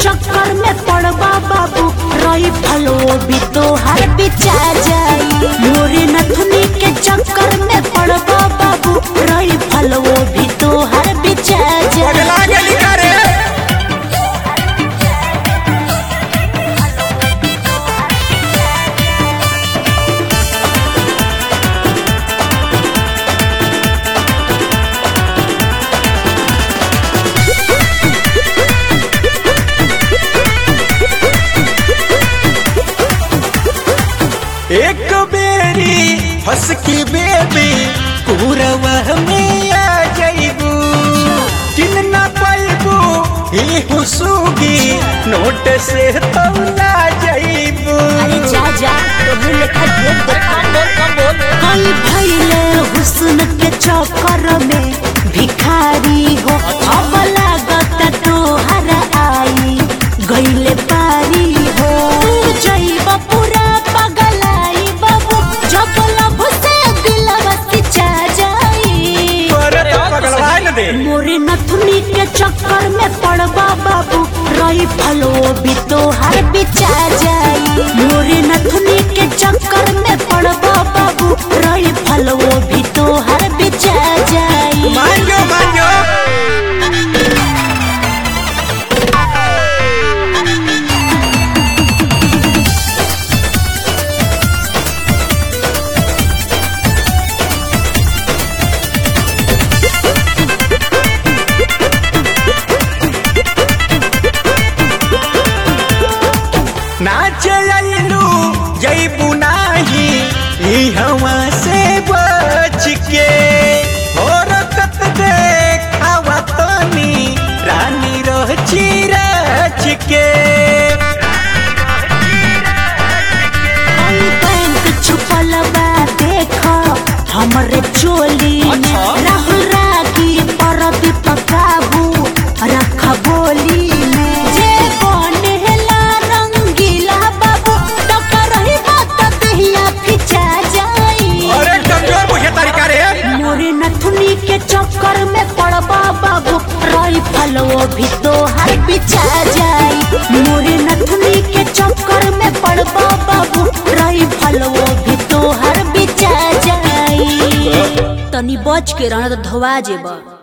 चक्कर में पड़बा बाबू रही फलो भी तो हर बिचा जाई मोरे नथुनी के चक्कर में पड़बा बाबू रही फलो भी तो हर बिचा जाई पगला गेली का रे एक बेरी हंस की बेबी पूरवा में आ जाइबू किन ना पाइबू ही हुसूगी नोट से तौला जाइबू अरे जा जा तोहरे लेखा ढेर देखा कई भइले हुस्न के चक्कर में भिखारी हो अब लागत तोहर आई गइले पारी हो तू जइब पूरा पगलाई बाबू जब लब से दिलवा सिचा जाई अरे पगलवा न दे मोरे नथुनी के चक्कर में पड़बा बाबू रही फलो भी तो हर बिचा जाई मोरे नथुनी के चक्कर में पड़बा बाबू रही फलो भी तो हर बिचा जाई मान जो मान जो नाच आइलू जैबू नाही ई हवा से बच के हरकत देखावा तनी रानी रह चिरच के आई बैंक छुपल बा देख हमरे चोली में राहुल रागी परदीप काबू रख बोली में जे बनेला रंगीला बाबू टकर ही बात दहिया फिचा जाई अरे कमजोर बुझे तरीका रे मोरे नथुनी के चक्कर में पड़बा बाबू रही फलो भी तो हर बिछा जाई मोरे नथुनी के चक्कर में पड़बा बाबू रही फलो भी तो हर बिछा जाई तनी बच के रहना तो धोवा जेबा